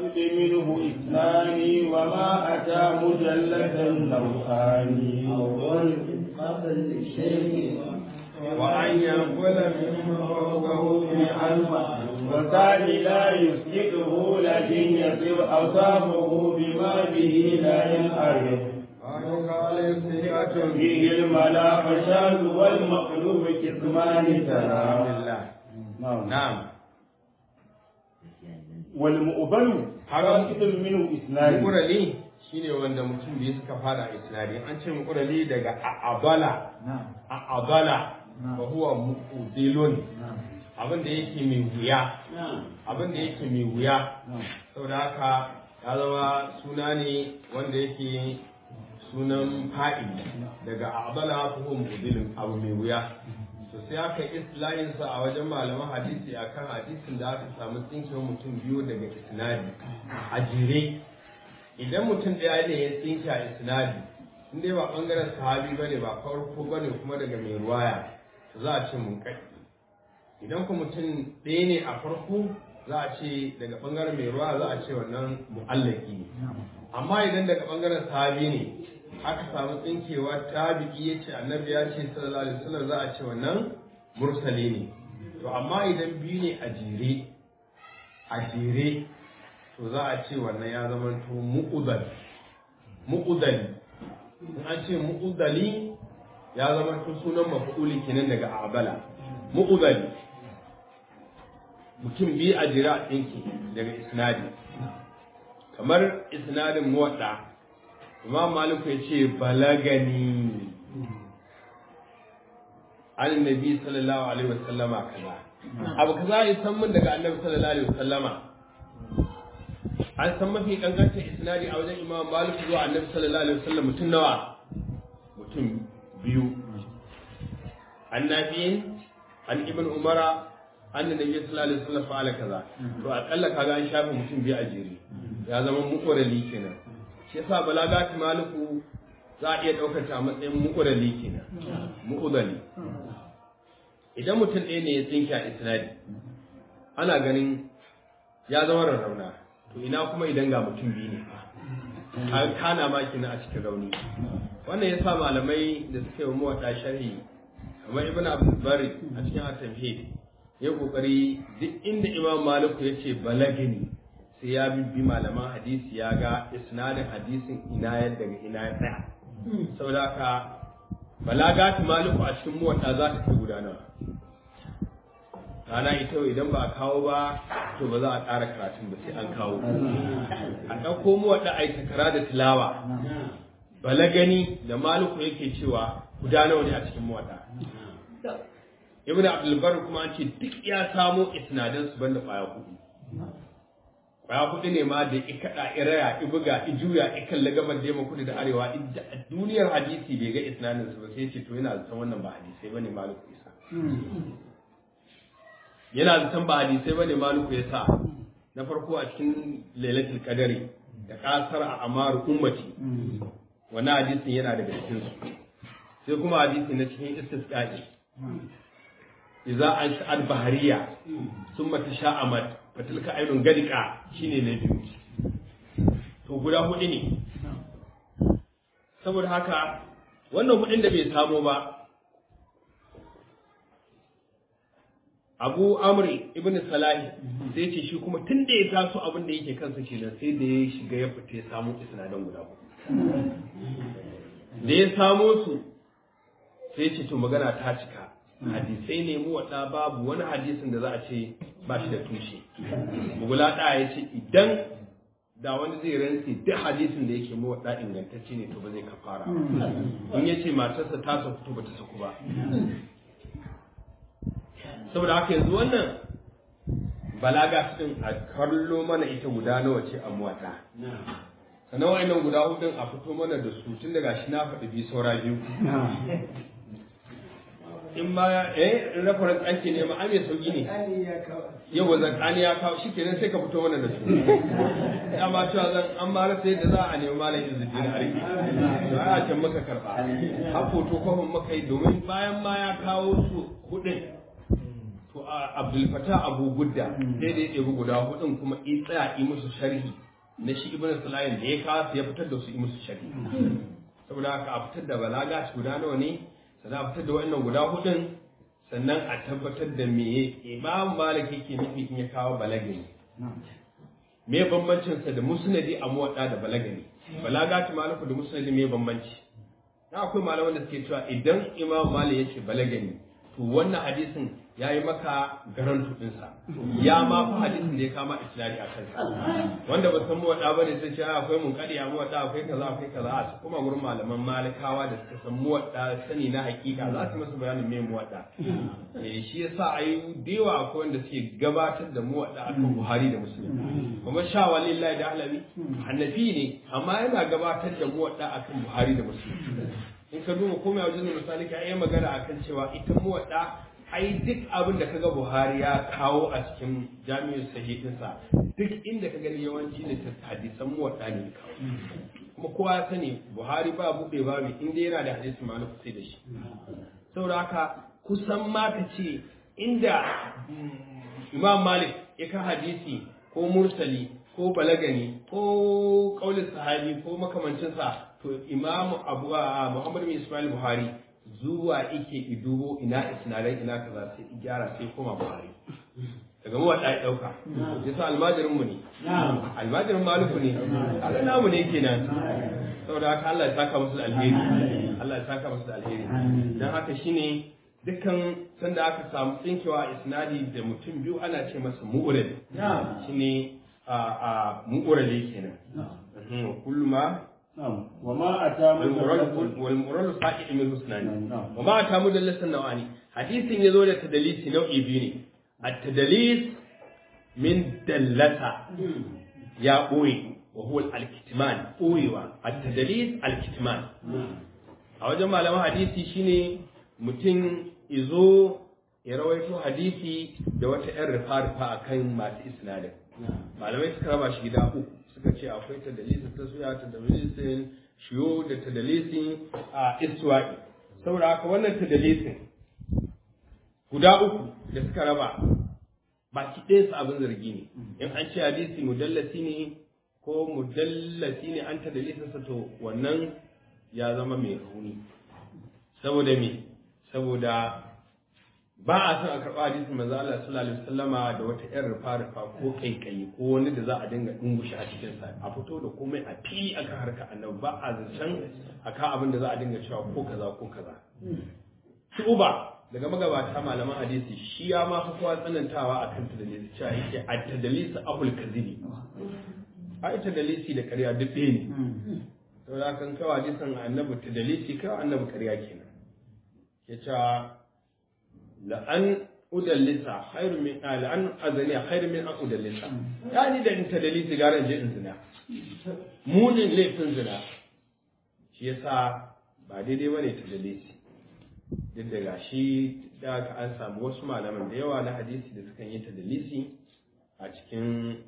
الساقط منه اثنان وما أتى مجلدا نوعان أول قبل للشيء وأن ينقل من فوقه في ألفا والثاني لا يسجده لكن يصير أصابه بما به لا ينعرف وقال ثقة فيه الملا فشاذ والمقلوب كتمان ترى بالله نعم والمؤبل حرام منه إثنان mukurali shine wanda mutum biyu suka fara isnadi an ce mukurali daga a'abala نعم a'abala نعم wa huwa mu'dilun نعم abin da yake mai wuya abin da yake mai wuya نعم saboda haka ya zama suna ne wanda yake sunan fa'il daga a'abala ko huwa mu'dilun abu mai wuya to sai aka yi islahin sa a wajen malaman hadisi akan hadisin da aka samu tsinkewar mutum biyu daga isnadi a jere idan mutum ɗaya ne ya tsinke a isnadi in dai ba ɓangaren sahabi ba ne ba farko ba ne kuma daga mai ruwaya to za a ce mun kai idan kuma mutum ɗaya ne a farko za a ce daga ɓangaren mai ruwaya za a ce wannan mu'allaki ne amma idan daga ɓangaren sahabi ne aka samu tsinkewa tabi'i ya ce annabi ya ce sallallahu alaihi wasallam za a ce wannan mursali ne to amma idan biyu ne a jere a jere to za a ce wannan ya zama to mu'udal mu'udali in an ce mu'udali ya zama to sunan maf'uli kenan daga abala mu'udali mutum biyu a jira a tsinki daga isnadi kamar isnadin muwadda imam maliku ya ce balagani an nabi sallallahu alaihi wasallama kaza abu kaza ya san min daga annabi sallallahu alaihi wasallama an san mafi kankantar isnadi a wajen imam malik zuwa annabi sallallahu alaihi wasallam mutum nawa mutum biyu annabiyin an ibn umara an nabi sallallahu alaihi wasallam fa'ala kaza to akalla kaga an shafe mutum biyu a jere ya zama muqarrali kenan shi yasa balagati maliku za a iya daukar ta a matsayin muqarrali kenan muqadali idan mutum ɗaya ne ya tsinke a isnadi ana ganin ya zama rarrauna to ina kuma idan ga mutum biyu ne an kana ma kina a cikin rauni wannan yasa malamai da suka yi muwaɗa sharhi kamar ibn abdul bari a cikin at-tamhid ya kokari duk inda imam maliku ya ce balagini sai ya bibbi malaman hadisi ya ga isnadin hadisin ina ya daga ina ya tsaya saboda haka balagati maliku a cikin muwaɗa za ta kai gudanarwa rana ita idan ba a kawo ba to ba za a ƙara karatun ba sai an kawo a ɗauko mu wadda a yi takara da tilawa balagani da maluku yake cewa guda nawa ne a cikin muwadda ibn abdulbar kuma an ce duk ya samo isnadan su banda ƙwaya hudu ƙwaya hudu ne ma da ikaɗa iraya ibuga ijuya ikan lagamar da kudu da arewa duniyar hadisi bai ga isnadin su ba sai ce to yana zaton wannan ba hadisai bane maluku isa yana zaton ba hadisai bane maluku ya sa na farko a cikin lailatul qadari da kasar a amaru ummati wannan hadisin yana daga cikin su sai kuma hadisi na cikin istisqa'i idza an sha'al bahariya summa tasha'amat fatilka ainun gadika shine na biyu to guda hudu ne saboda haka wannan hudun da bai samo ba abu amri ibn salahi sai ce shi kuma tun da ya taso abin da yake kansa kenan sai da ya shiga ya fita ya samu isnadan guda uku da ya samo su sai ce to magana ta cika hadisai ne mu wada babu wani hadisin da za a ce ba shi da tushe bugula da ya ce idan da wani zai rantsi duk hadisin da yake mu wada ingantacce ne to ba zai kafara in ya ce matarsa ta saku ba ta saku ba saboda haka yanzu wannan balaga din a kallo mana ita guda nawa ce a muwata sannan wa'annan guda hudun a fito mana da su tun daga shi na faɗi biyu saura biyu in ma eh reference ake nema an mai sauki ne yau zakani ya kawo shi kenan sai ka fito mana da su ya ma cewa zan an ma rasa yadda za a nemi malam izzuddin arki to a can maka karba har foto kofin maka yi domin bayan ma ya kawo su hudun to a abdul fatah abu gudda sai da ya ɗebi guda hudun kuma i tsaya yi musu sharhi na shi ibn salayin da ya kawo ya fitar da su yi musu sharhi saboda haka a fitar da balaga guda nawa ne sannan a fitar da wa'annan guda hudun sannan a tabbatar da me imam malik yake nufi in ya kawo balagani me bambancin sa da musnadi a muwadda da balagani balaga ta maliku da musnadi me bambanci na akwai malaman da suke cewa idan imam malik yace balagani to wannan hadisin ya yi maka garantu ɗinsa ya ma fi hadisin da ya kama isnadi a kansa wanda ba san muwaɗa ba ne sai ce akwai mun kadi a muwaɗa akwai kaza akwai kaza a su kuma gurin malaman malikawa da suka san muwaɗa sani na hakika za su masa bayanin me muwaɗa eh shi yasa ai da yawa akwai wanda suke gabatar da muwaɗa akan Buhari da Muslim kuma sha walillahi da alawi hannafi ne amma yana gabatar da muwaɗa akan Buhari da Muslim in ka duba komai a wajen misali ka yi magana akan cewa ita muwaɗa ai duk abin da kaga Buhari ya kawo a cikin jami'in sahihinsa duk inda ka gani yawanci ne ta hadisan muwaɗa ne kawo kuma kowa ya sani Buhari ba buɗe ba mai inda yana da hadisi malik sai da shi saboda haka kusan ma ka ce inda Imam Malik ya ka hadisi ko mursali ko balagani ko kaulin sahabi ko makamancinsa to Imam Abu Muhammad bin Ismail Buhari zuwa ike idubo ina isnadai ina kaza sai gyara sai koma buhari daga mu wadda ya dauka yasa almajirin mu ne almajirin maliku ne kaga namu ne kenan saboda haka Allah ya saka musu da alheri Allah ya saka musu da alheri dan haka shine dukkan sanda aka samu tsinkewa isnadi da mutum biyu ana ce masa mu'urid shine a a mu'urale kenan kullu ma وما أتى والمراد سائل من حسنان وما أتى مدلس النوعاني حديث يزول التدليس نوعي بيني التدليس من دلسة يا أوي وهو الكتمان أويوا التدليس الكتمان a wajen malaman hadisi shine mutum izo ya rawaito hadisi da wata 'yan rufa-rufa a kan masu isnadin malamai suka raba shi gida uku suka ce akwai tadalisin taswiya tadalisin shiyo da tadalisin a iswa'i saboda haka wannan tadalisin guda uku da suka raba baki ɗaya su abin zargi ne in an ce hadisi mudallasi ne ko mudallasi ne an tadalisin sa to wannan ya zama mai rauni saboda me saboda ba a son a karɓa hadisin manzo Allah sallallahu alaihi wasallama da wata ƴar rufa rufa ko kaikayi ko wani da za a dinga dungushe a cikin sa a fito da komai a fili aka harka annabi ba a zancen aka abin da za a dinga cewa ko kaza ko kaza shuba daga magabata malaman hadisi shi ya ma fi kowa tsanantawa akan tadalisi cewa yake a tadalisi ahul kazibi a ita dalisi da ƙarya duk ɗaya ne saboda kan kawo hadisin annabi tadalisi kawo annabi ƙarya kenan ya ce la'an udallisa khairu min la'an azaniya khairu min an udallisa ya ni da in tadalisi gara je in zina munin laifin zina shi yasa ba daidai bane tadalisi duk da gashi da aka an samu wasu malaman da yawa na hadisi da sukan yi tadalisi a cikin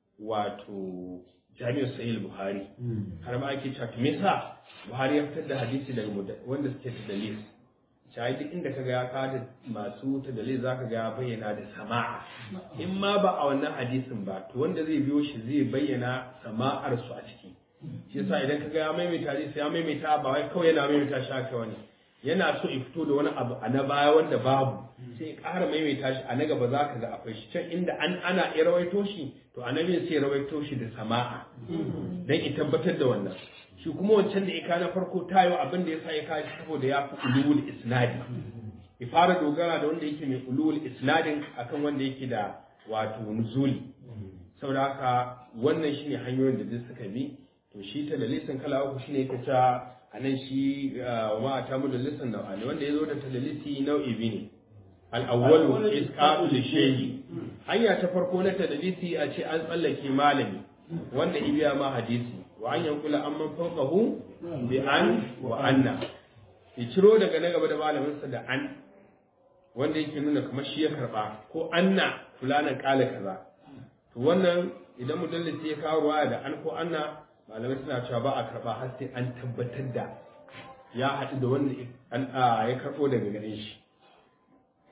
wato jami'ar sahih buhari har ma ake cewa me yasa buhari ya fitar da hadisi daga wanda suke tadalisi shayi duk inda kaga ya kada masu tadalil zaka ga ya bayyana da sama'a in ma ba a wannan hadisin ba to wanda zai biyo shi zai bayyana sama'ar su a ciki shi yasa idan kaga ya maimaita hadisi ya maimaita ba wai kawai yana maimaita shi haka wani yana so ya fito da wani abu a na baya wanda babu sai ya ƙara maimaita shi a na gaba za ka ga akwai shi can inda an ana ya rawaito shi to annabi sai ya rawaito shi da sama'a dan ya tabbatar da wannan shi kuma wancan da ika na farko tayo abin da yasa ya kawo shi saboda ya fi ulul isnadi ya fara dogara da wanda yake mai ulul isnadin akan wanda yake da wato nuzuli saboda haka wannan shine hanyoyin da duk suka bi to shi ta dalisin kala uku shine yake cewa anan shi wa ta mu dalisin nau'ani wanda ya zo da tadalisi nau'i biyu ne al-awwalu isqatu li hanya ta farko na tadalisi a ce an tsallake malami wanda ibiya ma hadisi wa an yankula an man fawqahu bi an wa anna ya ciro daga na gaba da malaminsa da an wanda yake nuna kamar shi ya karba ko anna fulanan kala kaza to wannan idan mudallisi ya kawo ruwaya da an ko anna malamai suna cewa ba a karba har sai an tabbatar da ya haɗu da wanda ya karɓo daga gare shi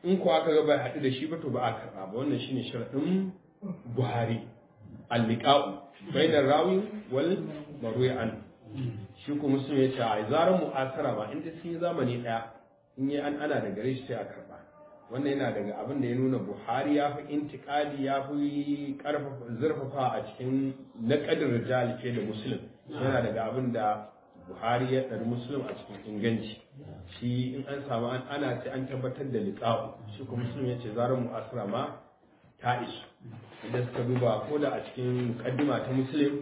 in ko aka ga bai haɗu da shi ba to ba a karɓa ba wannan shine sharaɗin buhari al-liqa'u bainar rawi wal marwi an shi ko muslim ya ce a zaran mu'asara ba inda sun yi zamani ɗaya in yi an ana da gare shi sai a karɓa wannan yana daga abin da ya nuna buhari ya fi intikali ya fi zurfafa a cikin naƙadin rijal ke da muslim yana daga abin da buhari ya ɗari muslim a cikin inganci shi in an samu ana ce an tabbatar da liƙa'u shi kuma muslim ya ce zarar mu'asira ma ta isu idan suka duba ko da a cikin muƙaddima ta muslim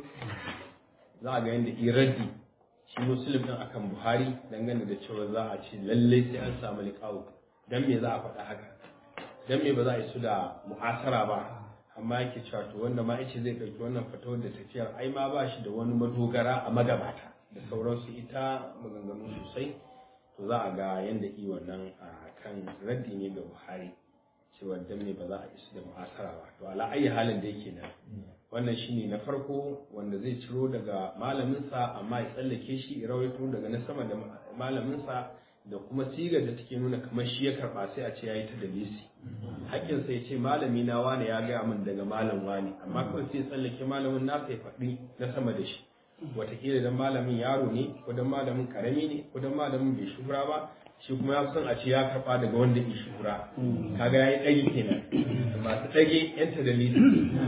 za a ga yadda iradi shi muslim ɗin akan buhari dangane da cewa za a ce lallai sai an samu liƙa'u dan me za a faɗa haka dan me ba za a yi su da mu'asara ba amma yake cewa to wanda ma yace zai ɗauki wannan fatawar da tafiyar ai ma ba shi da wani madogara a magabata da sauransu ita maganganu sosai to za a ga yanda i wannan a kan raddi ne ga buhari cewa dan me ba za a isu da mu'asara ba to ala ayi halin da yake nan wannan shine na farko wanda zai ciro daga malaminsa amma ya tsallake shi ya rawaito daga na sama da malaminsa da kuma sigar da take nuna kamar shi ya karba sai a ce yayi ta dalisi hakkin sai ce malami na wani ya gaya min daga malam wani amma kawai sai tsallake malamin nasa ya faɗi na sama da shi wataƙila dan malamin yaro ne ko dan malamin karami ne ko dan malamin bai shura ba shi kuma ya san a ce ya karba daga wanda ya shura kaga yayi ɗage kenan masu ɗage yan ta dalisi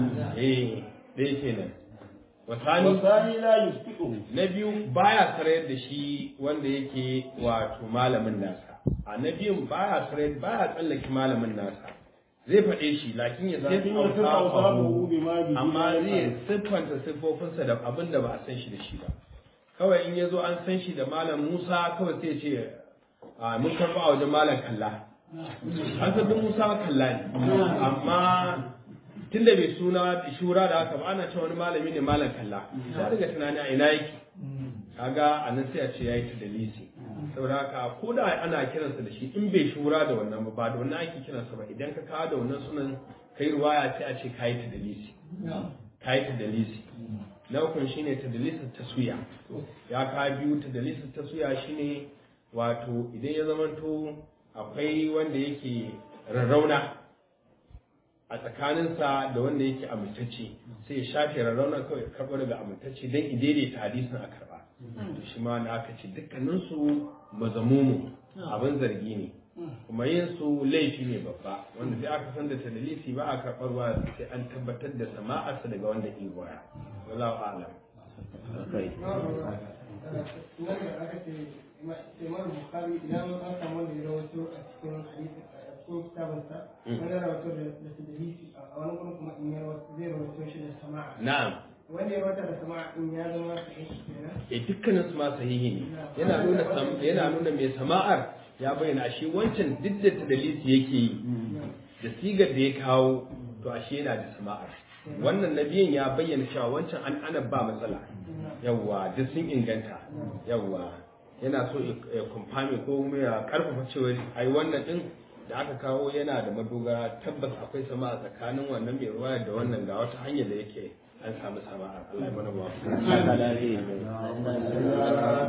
eh ɗaya kenan wasani wasani la yusbiqu na biyu baya sarayar da shi wanda yake wato malamin nasa a na biyun baya sarayar baya tsallake malamin nasa zai faɗe shi lakin ya lakin ya sai sirra usabu bima bihi amma la zai yaf'al. siffanta siffofinsa da abin da ba a san shi da shi ba kawai in ya zo an san shi da malam musa kawai sai ce a mun karɓa a wajen malam kalla an san duk musa kalla ne amma tunda bai suna shura da haka ba ana cewa wani malami ne malam kalla ya daga tunani a ina yake kaga a nan sai a ce yayi ta dalisi saboda haka ko da ana kiransa da shi in bai shura da wannan ba ba da wannan ake kiransa ba idan ka kawo da wannan sunan kai ruwaya sai a ce kayi ta dalisi kayi ta dalisi na ukun shine ta dalisi taswiya ya ka biyu ta dalisi taswiya shine wato idan ya zamanto akwai wanda yake rarrauna a tsakaninsa da wanda yake amintacce sai ya shafe rarrauna kawai ya karɓo daga amintacce don idaidaita hadisin a karɓa to shi ma na aka ce dukkaninsu mazamumu abin zargi ne kuma yin su laifi ne babba wanda sai aka san da tadalisi ba a karɓar wa sai an tabbatar da sama'arsa daga wanda ke goya wallahu a'lam kai nan da aka ce imam bukhari idan an samu da ya rawaito a cikin hadisi a cikin kitabinsa wani ya rawaito da da tadlisi a wani gurin kuma in ya rawaito zai rawaito shi da sama'a na'am wanda ya rawaita da sama'a in ya zama sahihi kenan e dukkanin su ma sahihi ne yana nuna sam- yana nuna mai sama'ar ya bayyana ashe wancan duk da tadalisi yake yi da sigar da ya kawo to ashe yana da sama'ar wannan nabiyin ya bayyana cewa wancan an ana ba matsala yawwa duk sun inganta yawwa yana so ya kumfami ko kuma ya karfafa cewa ai wannan din da aka kawo yana da madogara tabbas akwai sama'a tsakanin wannan mai ruwa da wannan ga wata hanyar da yake an samu sama'ar Allah ya mana ba